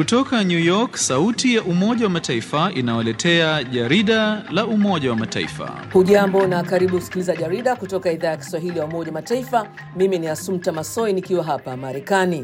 Kutoka New York, sauti ya Umoja wa Mataifa inawaletea jarida la Umoja wa Mataifa. Hujambo na karibu kusikiliza jarida kutoka idhaa ya Kiswahili ya Umoja wa Mataifa. Mimi ni Asumta Masoi nikiwa hapa Marekani.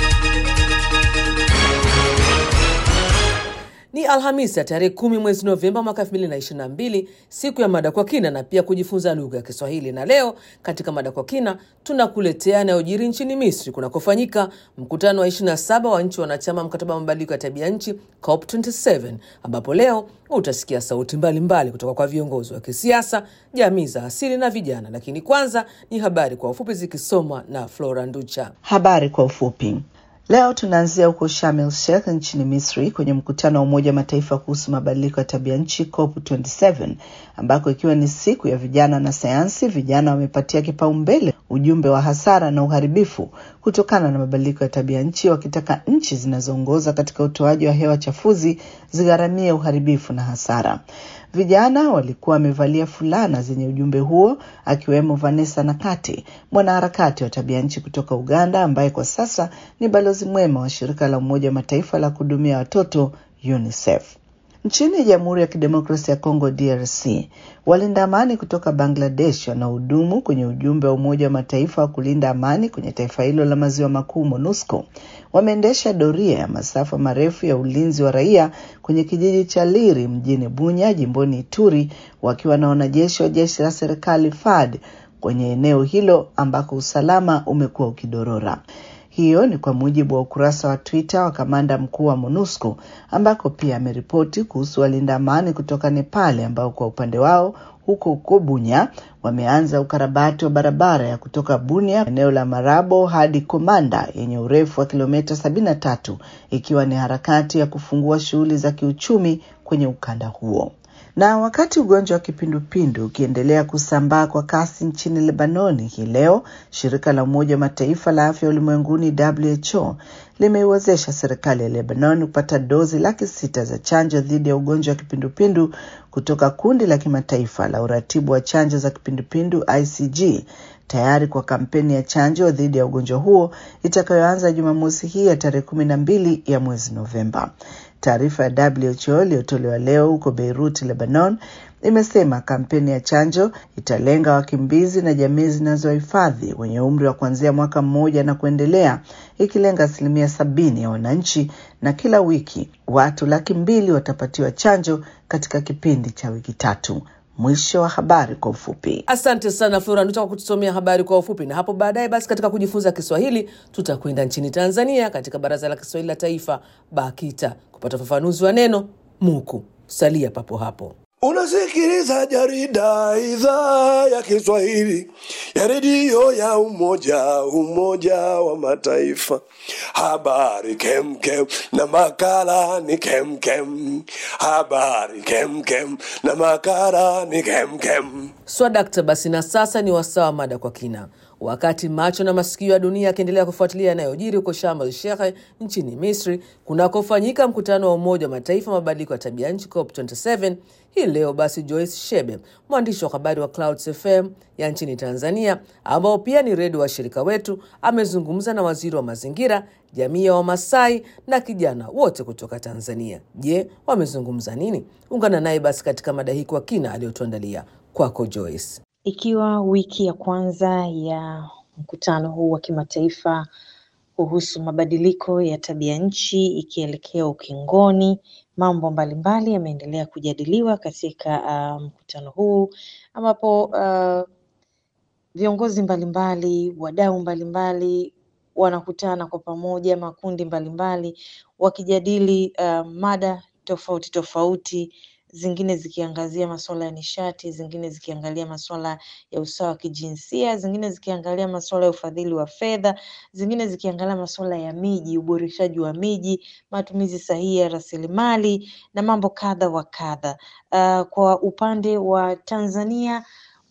Ni Alhamisi ya tarehe kumi mwezi Novemba mwaka 2022, siku ya mada kwa kina na pia kujifunza lugha ya Kiswahili. Na leo katika mada kwa kina tunakuletea yanayojiri nchini Misri kunakofanyika mkutano wa 27 wa nchi wanachama mkataba wa mabadiliko ya tabia nchi COP27, ambapo leo utasikia sauti mbalimbali mbali kutoka kwa viongozi wa kisiasa, jamii za asili na vijana. Lakini kwanza ni habari kwa ufupi zikisomwa na Flora Nducha. Habari kwa ufupi. Leo tunaanzia huko Sharm el Sheikh nchini Misri kwenye mkutano wa Umoja wa Mataifa kuhusu mabadiliko ya tabia nchi COP27, ambako ikiwa ni siku ya vijana na sayansi, vijana wamepatia kipaumbele ujumbe wa hasara na uharibifu kutokana na mabadiliko ya tabia nchi, wakitaka nchi zinazoongoza katika utoaji wa hewa chafuzi zigharamie uharibifu na hasara. Vijana walikuwa wamevalia fulana zenye ujumbe huo, akiwemo Vanessa Nakati, mwanaharakati wa tabia nchi kutoka Uganda, ambaye kwa sasa ni balozi mwema wa shirika la Umoja wa Mataifa la kuhudumia watoto UNICEF. Nchini Jamhuri ya Kidemokrasia ya Kongo DRC, walinda amani kutoka Bangladesh wanaohudumu kwenye ujumbe wa Umoja wa Mataifa wa kulinda amani kwenye taifa hilo la maziwa makuu MONUSCO wameendesha doria ya masafa marefu ya ulinzi wa raia kwenye kijiji cha Liri mjini Bunya jimboni Ituri wakiwa na wanajeshi wa jeshi la serikali FARD kwenye eneo hilo ambako usalama umekuwa ukidorora. Hiyo ni kwa mujibu wa ukurasa wa Twitter wa kamanda mkuu wa MONUSCO ambako pia ameripoti kuhusu walinda amani kutoka Nepali ambao kwa upande wao huko huko Bunya wameanza ukarabati wa barabara ya kutoka Bunia eneo la Marabo hadi Komanda yenye urefu wa kilomita 73 ikiwa ni harakati ya kufungua shughuli za kiuchumi kwenye ukanda huo. Na wakati ugonjwa wa kipindupindu ukiendelea kusambaa kwa kasi nchini Lebanoni hii leo, shirika la Umoja wa Mataifa la afya ulimwenguni WHO limeiwezesha serikali ya Lebanon kupata dozi laki sita za chanjo dhidi ya ugonjwa wa kipindupindu kutoka kundi la kimataifa la uratibu wa chanjo za kipindupindu ICG tayari kwa kampeni ya chanjo dhidi ya ugonjwa huo itakayoanza Jumamosi hii ya tarehe kumi na mbili ya mwezi Novemba. Taarifa ya WHO iliyotolewa leo huko Beirut, Lebanon, imesema kampeni ya chanjo italenga wakimbizi na jamii zinazohifadhi wenye umri wa kuanzia mwaka mmoja na kuendelea, ikilenga asilimia sabini ya wananchi, na kila wiki watu laki mbili watapatiwa chanjo katika kipindi cha wiki tatu. Mwisho wa habari kwa ufupi. Asante sana Flora Nduta kwa kutusomea habari kwa ufupi, na hapo baadaye basi katika kujifunza Kiswahili tutakwenda nchini Tanzania katika Baraza la Kiswahili la Taifa BAKITA kupata ufafanuzi wa neno muku. Salia papo hapo. Unasikiliza jarida idhaa ya Kiswahili ya redio ya Umoja Umoja wa Mataifa. Habari kemkem na makala ni kemkem. Habari kemkem na makala ni kemkem. Swadakta, basi na sasa ni wasaa wa mada kwa kina. Wakati macho na masikio ya dunia yakiendelea kufuatilia yanayojiri huko Sharm el Sheikh nchini Misri kunakofanyika mkutano wa Umoja wa Mataifa mabadiliko ya tabia nchi COP27 hii leo, basi Joyce Shebe, mwandishi wa habari wa Clouds FM ya nchini Tanzania, ambao pia ni redio washirika wetu, amezungumza na waziri wa mazingira, jamii ya Wamasai na kijana wote kutoka Tanzania. Je, wamezungumza nini? Ungana naye basi katika mada hii kwa kina aliyotuandalia. Kwako Joyce. Ikiwa wiki ya kwanza ya mkutano huu wa kimataifa kuhusu mabadiliko ya tabia nchi ikielekea ukingoni, mambo mbalimbali yameendelea kujadiliwa katika uh, mkutano huu ambapo uh, viongozi mbalimbali, wadau mbalimbali wanakutana kwa pamoja, makundi mbalimbali wakijadili uh, mada tofauti tofauti zingine zikiangazia masuala ya nishati, zingine zikiangalia masuala ya usawa wa kijinsia, zingine zikiangalia masuala ya ufadhili wa fedha, zingine zikiangalia masuala ya miji, uboreshaji wa miji, matumizi sahihi ya rasilimali na mambo kadha wa kadha. Uh, kwa upande wa Tanzania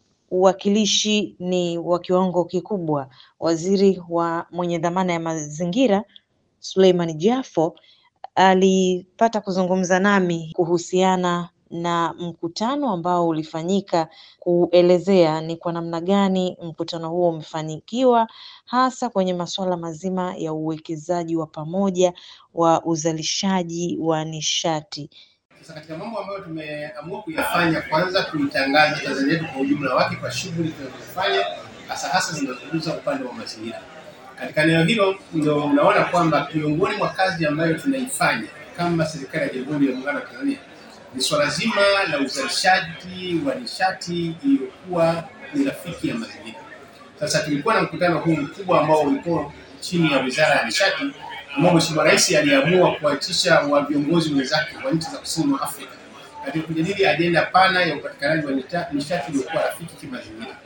uwakilishi ni wa kiwango kikubwa. Waziri wa mwenye dhamana ya mazingira Suleiman Jafo alipata kuzungumza nami kuhusiana na mkutano ambao ulifanyika kuelezea ni kwa namna gani mkutano huo umefanikiwa hasa kwenye masuala mazima ya uwekezaji wa pamoja wa uzalishaji wa nishati. Sasa katika mambo ambayo tumeamua kuyafanya, kwanza kuitangaza Tanzania yetu kwa ujumla wake kwa shughuli tunazofanya hasa hasa zinazogusa upande wa mazingira. Katika eneo hilo ndio unaona kwamba miongoni mwa kazi ambayo tunaifanya kama serikali ya Jamhuri ya Muungano wa Tanzania ni swala zima la uzalishaji wa nishati iliyokuwa ni rafiki ya mazingira. Sasa tulikuwa na mkutano huu mkubwa ambao ulikuwa chini ya Wizara ya Nishati ambao Mheshimiwa Rais aliamua kuwaitisha wa viongozi wenzake wa nchi za kusini mwa Afrika katika kujadili ajenda pana ya upatikanaji wa nita- nishati iliyokuwa rafiki kimazingira.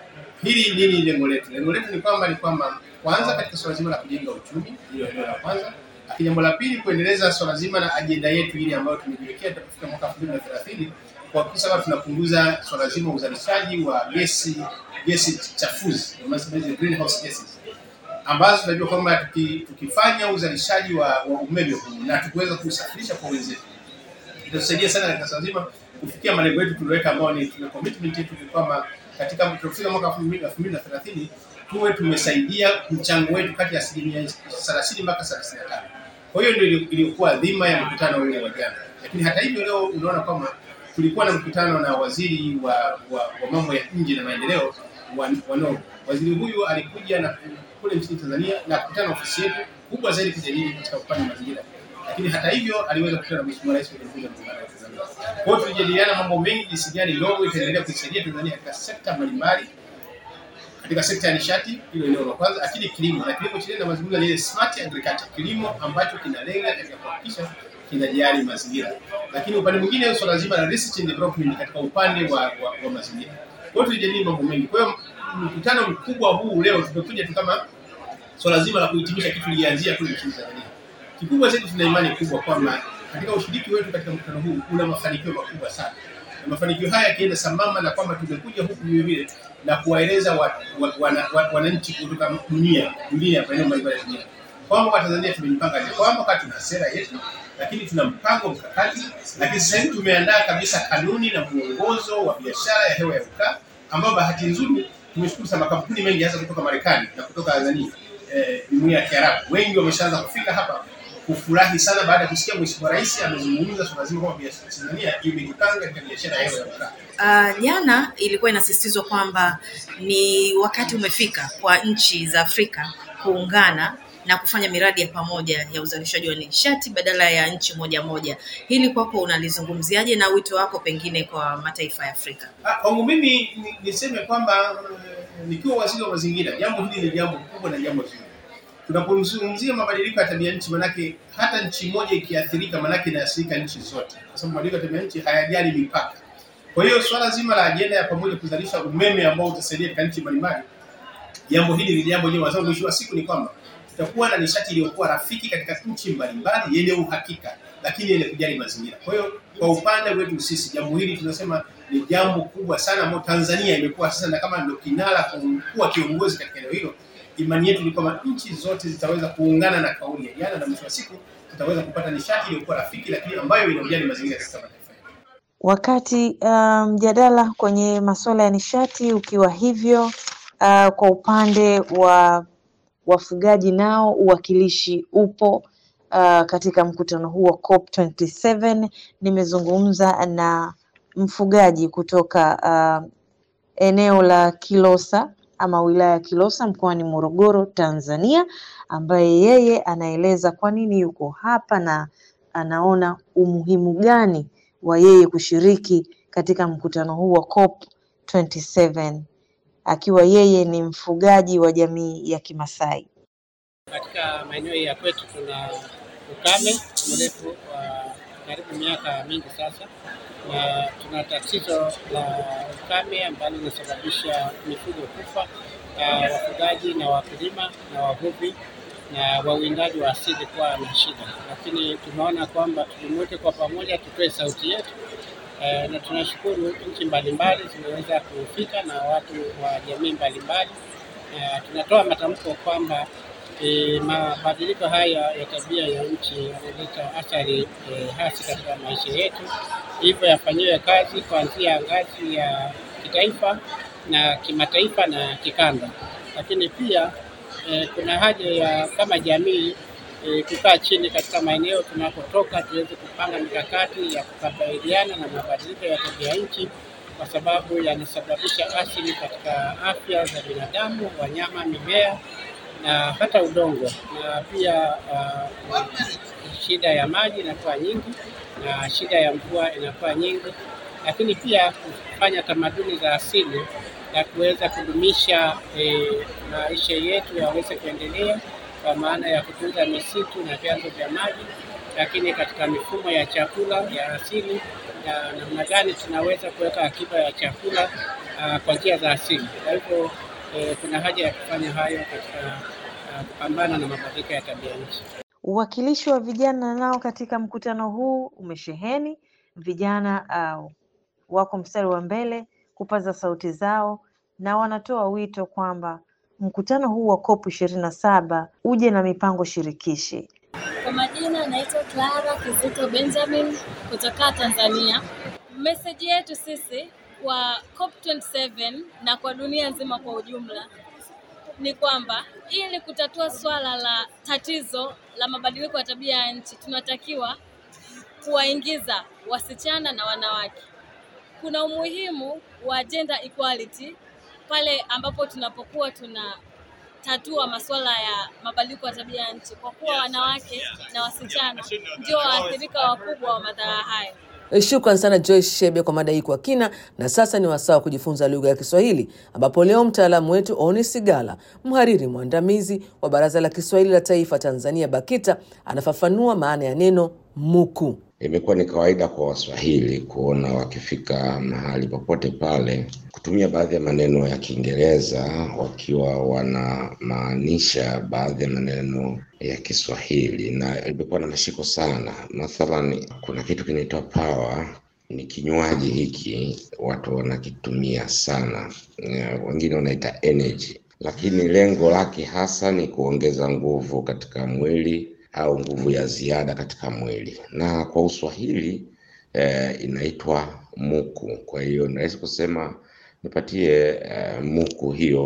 Hili nini lengo letu? Lengo letu ni kwamba ni kwamba kwanza katika swala zima la kujenga uchumi, hilo eneo la kwanza. Lakini jambo la pili kuendeleza swala zima la ajenda yetu ile ambayo tumejiwekea tutafika mwaka 2030 kuhakikisha kwamba tunapunguza swala zima la uzalishaji wa gesi gesi chafuzi, tunasema hizi greenhouse gases ambazo tunajua kwamba tuki- tukifanya uzalishaji wa, wa umeme huu na tukiweza kusafirisha kwa wenzetu itatusaidia sana katika swala zima kufikia malengo yetu tulioweka, ambao ni tuna commitment yetu ni kwamba katika tutafika mwaka 2030 tuwe tumesaidia mchango wetu kati ya asilimia 30 mpaka 35. Kwa hiyo ndio ili- iliyokuwa dhima ya mkutano ule wa jana, lakini hata hivyo leo unaona kwamba tulikuwa na mkutano na waziri wa, wa, wa mambo ya nje na maendeleo wa, wa Norway. Waziri huyu alikuja na kule nchini Tanzania na kukutana na ofisi yetu kubwa zaidi kujadili katika upande wa mazingira, lakini hata hivyo aliweza kukutana na Mheshimiwa Rais wa Jamhuri ya Muungano wa Tanzania. Kwa hiyo tulijadiliana mambo mengi, jinsi gani Norway itaendelea kuisaidia Tanzania katika sekta mbalimbali katika sekta ya nishati, hilo eneo la kwanza, lakini kilimo na kilimo chenyewe na mazungumzo ni ile smart agriculture, kilimo ambacho kinalenga katika kuhakikisha kinajali mazingira, lakini upande mwingine swala zima la research and development katika upande wa, wa, wa mazingira. Kwa hiyo tulijadili mambo mengi. Kwa hiyo mkutano mkubwa huu leo tumekuja tu kama swala zima la kuhitimisha kitu lilianzia kule nchini Tanzania. Kikubwa zaidi, tuna imani kubwa kwamba katika ushiriki wetu katika mkutano huu una mafanikio makubwa sana, na mafanikio haya yakienda sambamba na kwamba tumekuja huku vile vile na kuwaeleza wa- wa- wana- wa- wananchi kutoka dunia dunia maeneo mbalimbali ya dunia kwamba kwa Tanzania tumejipanga aje, kwamba wakati tuna sera yetu, lakini tuna mpango mkakati, lakini sasa hivi tumeandaa kabisa kanuni na mwongozo wa biashara ya hewa ya ukaa, ambao bahati nzuri tumeshukuru sana makampuni mengi hasa kutoka Marekani na kutoka Tanzania eh, jumuiya ya Kiarabu, wengi wameshaanza kufika hapa kufurahi sana baada ya kusikia Mheshimiwa Rais amezungumza swala zima kwamba biashara Tanzania imejipanga katika biashara ya hewa ya ukaa. Uh, jana ilikuwa inasisitizwa kwamba ni wakati umefika kwa nchi za Afrika kuungana na kufanya miradi ya pamoja ya uzalishaji wa nishati badala ya nchi moja moja. Hili kwako unalizungumziaje na wito wako pengine kwa mataifa ya Afrika? Ah, Kwangu mimi ni- niseme kwamba eh, nikiwa waziri wa mazingira, jambo hili ni jambo kubwa na jambo zuri. Tunapozungumzia mabadiliko ya tabia nchi, manake hata nchi moja ikiathirika, manake inaathirika nchi zote, kwa sababu mabadiliko ya tabia nchi hayajali mipaka. Kwa hiyo swala zima la ajenda ya pamoja kuzalisha umeme ambao utasaidia katika nchi mbalimbali, jambo hili ni jambo jema, kwa sababu mwisho wa siku ni kwamba tutakuwa na nishati iliyokuwa rafiki katika nchi mbalimbali yenye uhakika, lakini yenye kujali mazingira. Kwa hiyo kwa upande wetu sisi, jambo hili tunasema ni jambo kubwa sana ambalo Tanzania imekuwa sasa na kama ndio kinara kuwa kiongozi katika eneo hilo. Imani yetu ni kwamba nchi zote zitaweza kuungana na kauli ya jana, na mwisho wa siku tutaweza kupata nishati iliyokuwa rafiki, lakini ambayo inajali mazingira katika mataifa yetu. Wakati uh, mjadala kwenye masuala ya nishati ukiwa hivyo, uh, kwa upande wa wafugaji nao uwakilishi upo uh, katika mkutano huu wa COP27. Nimezungumza na mfugaji kutoka uh, eneo la Kilosa ama wilaya ya Kilosa mkoani Morogoro, Tanzania, ambaye yeye anaeleza kwa nini yuko hapa na anaona umuhimu gani wa yeye kushiriki katika mkutano huu wa COP 27 akiwa yeye ni mfugaji wa jamii ya Kimasai. Katika maeneo ya kwetu tuna ukame mrefu wa karibu miaka mingi sasa, na tuna tatizo la ukame ambalo linasababisha mifugo kufa, uh, wafugaji na wakulima na wavuvi na wawindaji wa asili kuwa na shida, lakini tumeona kwamba tujumuike kwa pamoja, tutoe sauti yetu eh, na tunashukuru nchi mbalimbali zimeweza kufika na watu wa jamii mbalimbali. Eh, tunatoa matamko kwamba eh, mabadiliko haya ya tabia ya nchi yanaleta athari eh, hasi katika maisha yetu, hivyo yafanyiwe kazi kuanzia ngazi ya kitaifa na kimataifa na kikanda. Lakini pia eh, kuna haja ya kama jamii eh, kukaa chini katika maeneo tunapotoka tuweze kupanga mikakati ya kukabiliana na mabadiliko ya tabia nchi kwa sababu yanasababisha athari katika afya za binadamu, wanyama, mimea na hata udongo, na pia uh, shida ya maji inakuwa nyingi na shida ya mvua inakuwa nyingi, lakini pia kufanya tamaduni za asili na kuweza kudumisha eh, maisha yetu yaweze kuendelea kwa maana ya kutunza misitu na vyanzo vya maji, lakini katika mifumo ya chakula ya asili na namna gani tunaweza kuweka akiba ya chakula uh, kwa njia za asili. Kwa hivyo eh, kuna haja ya kufanya hayo katika uh, kupambana na mabadiliko ya tabia nchi. Uwakilishi wa vijana nao katika mkutano huu umesheheni. Vijana uh, wako mstari wa mbele kupaza sauti zao na wanatoa wito kwamba mkutano huu wa COP ishirini na saba uje na mipango shirikishi. Kwa majina naitwa Clara Kizito Benjamin kutoka Tanzania. Meseji yetu sisi kwa COP27 na kwa dunia nzima kwa ujumla ni kwamba ili kutatua swala la tatizo la mabadiliko ya tabia ya nchi tunatakiwa kuwaingiza wasichana na wanawake. Kuna umuhimu wa gender equality pale ambapo tunapokuwa tunatatua masuala ya mabadiliko ya tabia ya nchi, kwa kuwa wanawake na wasichana ndio waathirika wakubwa wa madhara haya. Shukran sana Joyce Shebe kwa mada hii kwa kina. Na sasa ni wasaa wa kujifunza lugha ya Kiswahili, ambapo leo mtaalamu wetu Oni Sigala, mhariri mwandamizi wa Baraza la Kiswahili la Taifa Tanzania BAKITA, anafafanua maana ya neno muku. Imekuwa ni kawaida kwa Waswahili kuona wakifika mahali popote pale kutumia baadhi ya maneno ya Kiingereza wakiwa wanamaanisha baadhi ya maneno ya Kiswahili, na imekuwa na mashiko sana. Mathalan, kuna kitu kinaitwa power, ni kinywaji hiki watu wanakitumia sana, wengine wanaita energy, lakini lengo lake hasa ni kuongeza nguvu katika mwili au nguvu ya ziada katika mwili, na kwa Uswahili eh, inaitwa muku. Kwa hiyo naweza kusema nipatie eh, muku hiyo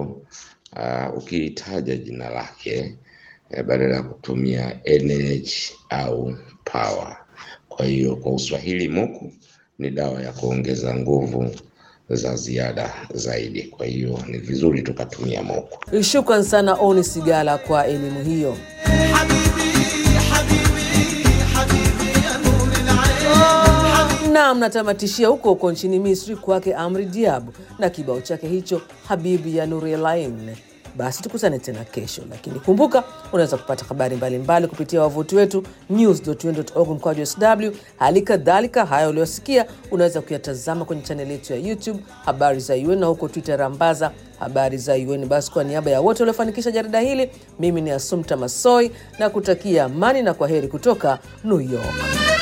uh, ukiitaja jina lake eh, badala ya kutumia energy au power. Kwa hiyo kwa Uswahili muku ni dawa ya kuongeza nguvu za ziada zaidi. Kwa hiyo ni vizuri tukatumia muku. Shukran sana Oni Sigala kwa elimu hiyo. na mnatamatishia huko huko nchini Misri kwake Amri Diabu na kibao chake hicho Habibi ya Nurielain. Basi tukutane tena kesho, lakini kumbuka, unaweza kupata habari mbalimbali kupitia wavuti wetu news.un.org mkwaju sw. Hali kadhalika haya uliosikia unaweza kuyatazama kwenye chaneli yetu ya YouTube habari za UN na huko Twitter rambaza habari za UN. Basi kwa niaba ya wote waliofanikisha jarida hili, mimi ni Asumta Masoi na kutakia amani na kwa heri kutoka New York.